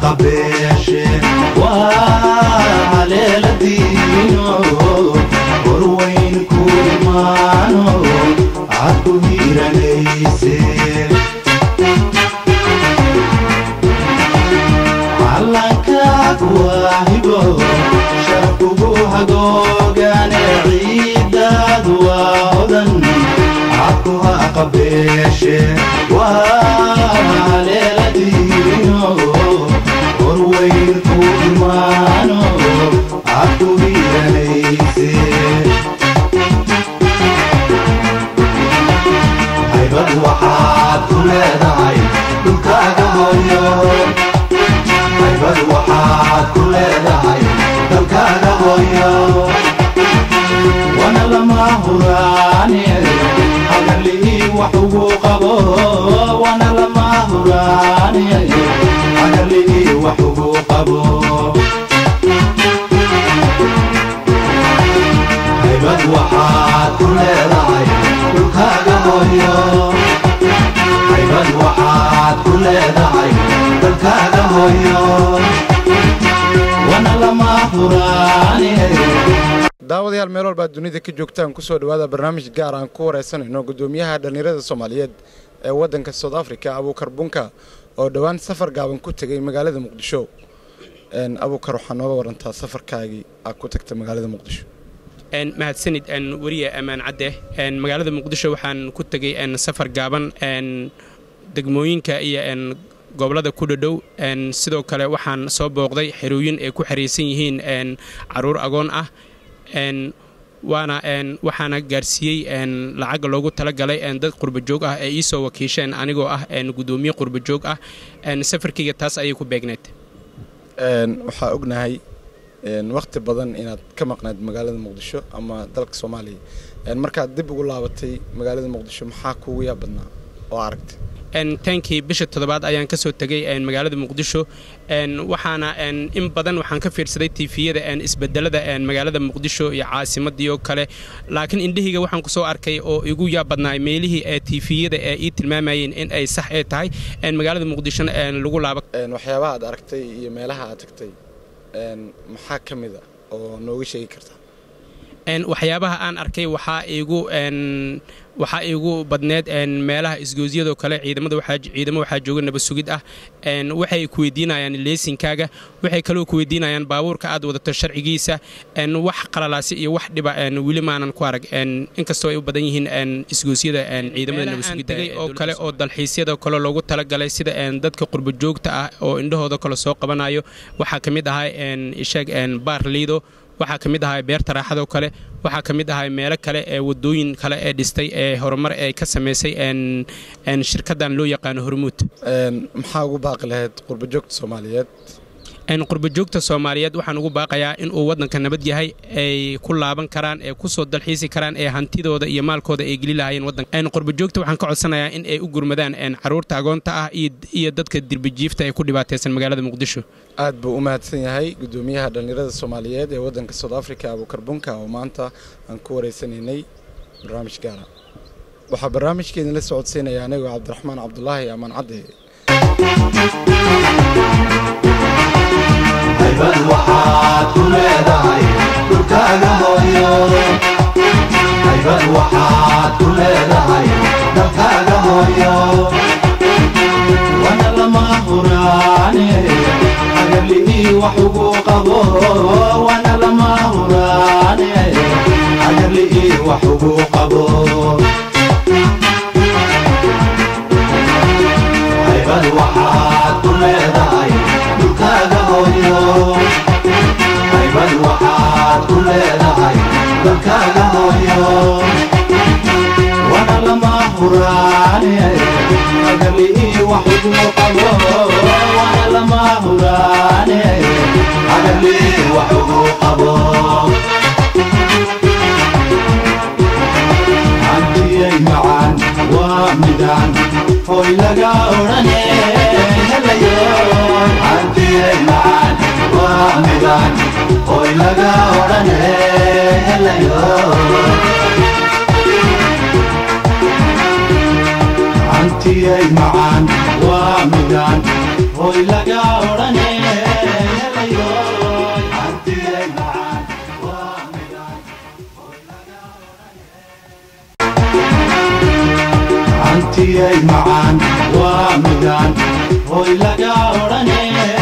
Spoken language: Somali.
qabeeshe waa leeladiino horweyn ku imaano cad ku hiiranayse calankaad waahibo sharkugu hagoogane ciidaad waa odan cadku ha qabeeshe waa leeladiino horweyn ku imaano cad ku hiiranayse haybad waxaad ku leedahay dhulkaaga hooyo haybad waxaad ku leedahay dalkaaga hooyo wana lama huraane hagarlihii wax ugu qabo wana lama huraane hagarlihii wax ugu qabo haybad waxaad ku leedahay dhulkaaga hooyo haybad waxaad ku leedahay dalkaaga hooyo wana lama huraane daawadayaal meel walbaa dunida ka joogtaan kusoo dhawaada barnaamij gaar aan ku wareysanayno gudoomiyaha dhallinyarada soomaaliyeed ee waddanka south africa abuukar bunka oo dhowaan safar gaaban ku tegay magaalada muqdisho abuukar waxaa nooga warantaa safarkaagii aad ku tagta magaalada muqdisho mahadsanid weriye ammaan cadde magaalada muqdisho waxaan ku tegay safar gaaban degmooyinka iyo gobolada ku dhadhow sidoo kale waxaan soo booqday xerooyin ay ku xeraysan yihiin caruur agoon ah waana waxaana gaarsiiyey lacagga loogu talagalay dad qurbajoog ah ee iisoo wakiisheen anigoo ah gudoomiye qurbajoog ah safarkayga taas ayay ku beegneed waxaa ognahay wakhti badan inaad ka maqnayd magaalada muqdisho ama dalka soomaaliya markaad dib ugu laabatay magaalada muqdisho maxaa kuugu yaa badnaa oo aragtay tankii bisha toddobaad ayaan ka soo tegay magaalada muqdisho waxaana in badan waxaan ka fiirsaday tiifiyada isbedelada magaalada muqdisho iyo caasimadii oo kale laakiin indhahayga waxaan kusoo arkay oo igu yaa badnaa meelihii tiifiyada ee ii tilmaamayeen in ay sax ee tahay magaalada muqdishona lagu laaba waxyaabaha aad aragtay iyo meelaha aad tagtay maxaa ka mida oo nooga sheegi kartaa waxyaabaha aan arkay waxaa igu waxaa igu badneed meelaha isgoosyadoo kale ciidamada ciidamo waxaa jooga nabad sugid ah waxay ku weydiinayaan leesinkaaga waxay kaloo ku weydiinayaan baabuurka aad wadato sharcigiisa wax qalalaasi iyo wax dhiba weli maanan ku arag inkastoo ay u badan yihiin isgoosyada ciidamada nabad sugidda oo kale oo dalxiisyada kale loogu talagalay sida dadka qurbajoogta ah oo indhahooda kale soo qabanayo waxaa ka mid ahaa isheeg baar liido waxaa ka mid ahaa beerta raaxadoo kale waxaa ka mid ahaa meelo kale ee wadooyin kale ee dhistay ee horumar ay ka samaysay shirkaddan loo yaqaano hormuud maxaa ugu baaqi lahayd qurbajoogta soomaaliyeed qurbajoogta soomaaliyeed waxaan ugu baaqayaa inuu waddanka nabad yahay ay ku laaban karaan ee kusoo dalxiisi karaan ee hantidooda iyo maalkooda ay geli lahaayeen waddanka qurbajoogta waxaan ka codsanayaa in ay u gurmadaan caruurta agoonta ah iyo dadka dirbijiifta ee ku dhibaataysan magaalada muqdisho aad buu u mahadsan yahay gudoomiyaha dhallinyarada soomaaliyeed ee waddanka south africa abuukar bunka oo maanta aan ku wareysanaynay barnaamij gaara waxaa barnaamijkeedin la socodsiinaya anigoo cabdiraxmaan cabdulaahi amaan cadde haybad waxaad ku leedahay dhulkaaga hooyo haybad waxaad ku leedahay dalkaaga hooyo wana lama huraane hagarlihii wax ugu qabo wana lama huraane hagarlihii wax ugu qabo haybad waxaad ku leedahay dhulkaaga hooyo haybad waxaad ku leedahay dalkaaga hooyo wana lama huraane hagarlihii wax ugu qabo wana lama huraane hagarlihii wax ugu qabo hantiyay macaan waa midaan hoy laga odhane helayo hantiyay macaan waa midaan hoy laga odhane helayo hantiyay macaan waa midaan hoy laga odhane helayoy hantiyay macaan waa midaan hantiyay macaan waa midaan hoy laga odhane